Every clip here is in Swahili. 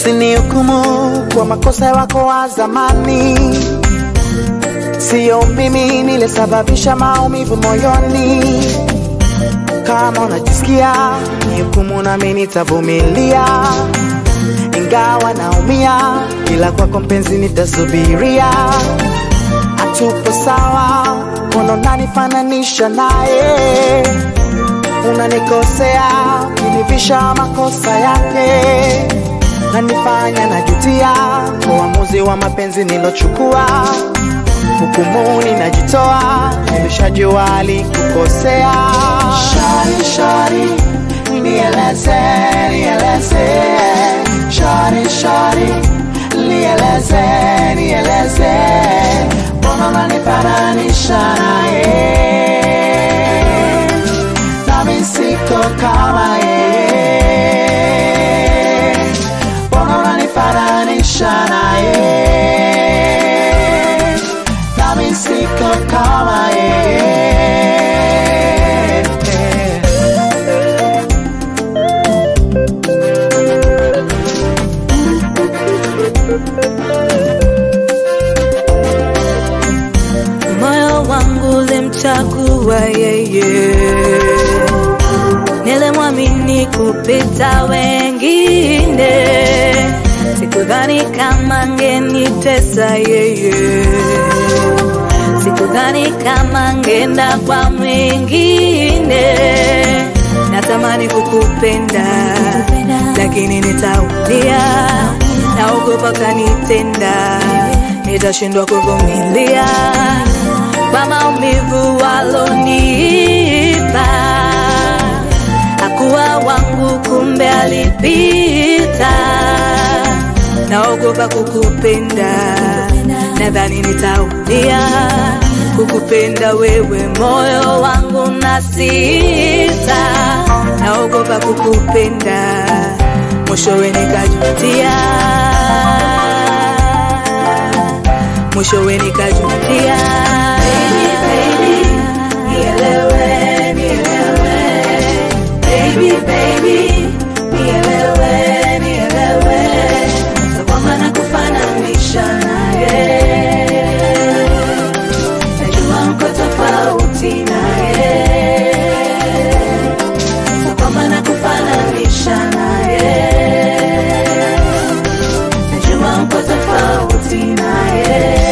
Usinihukumu kwa makosa wako wa zamani, siyo mimi nilisababisha maumivu moyoni. Kama unajisikia nihukumu, nami nitavumilia, ingawa naumia, ila kwako mpenzi nitasubiria. Hatupo sawa, mbona unanifananisha naye? Unanikosea, kunivisha makosa yake nanifanya najutia kwa uamuzi wa mapenzi nilochukua. Hukumuni najitoa, nimeshajua alikukosea. Shari, shari, nieleze, nieleze. Shari, shari, nieleze, nieleze. Mbona unanifananisha naye? Nami siko kama yeye. Mbona unanifananisha naye? Nami siko kama yeye. moyo wangu ulimchagua yeye, nilimwamini kupita wengine, sikudhani kama ngenitesa yeye, sikudhani kama ngenda kwa mwingine. Natamani kukupenda, lakini nitaumia, naogopa kanitenda, nitashindwa kuvumilia kwa maumivu walonipa. Hakuwa wangu, kumbe alipita. Naogopa kukupenda, nadhani nitaumia kukupenda wewe, moyo wangu na sita. Naogopa kukupenda, mwishowe nikajutia, mwishowe nikajutia. Baby, baby, nielewe, nielewe. Baby, baby, nielewe, nielewe. Sio kwamba nakufananisha naye, najua mko tofauti naye. Sio kwamba nakufananisha naye, najua mko tofauti naye.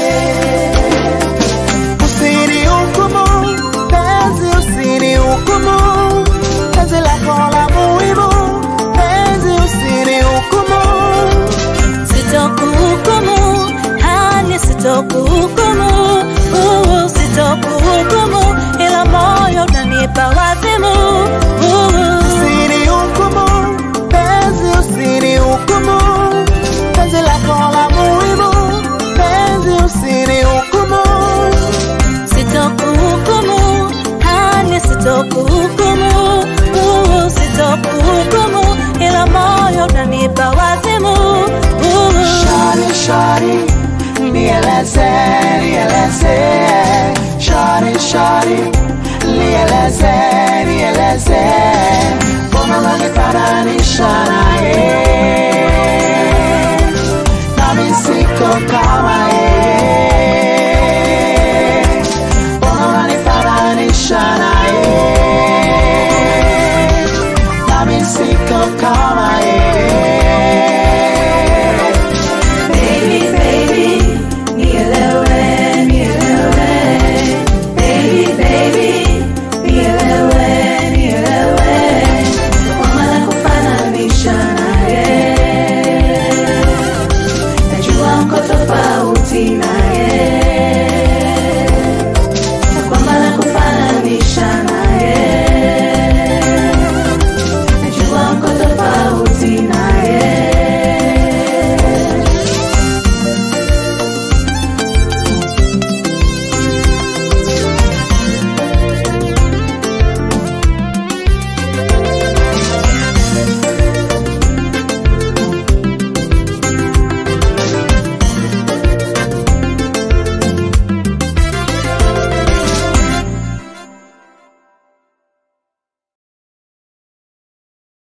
Usinihukumu, penzi usinihukumu, penzi lako la muhimu, penzi usinihukumu. Sitokuhukumu, hani sitokuhukumu, uh, sitokuhukumu, ila moyo unanipa wazimu. uh. Usinihukumu, penzi usinihukumu, penzi lako la muhimu, penzi usinihukumu. Sitokuhukumu, hani sitokuhukumu, uh, sitokuhukumu, ila moyo unanipa wazimu. uh. Shari, shari, nieleze, nieleze. Shari, shari, nieleze, nieleze. Mbona unanifananisha naye?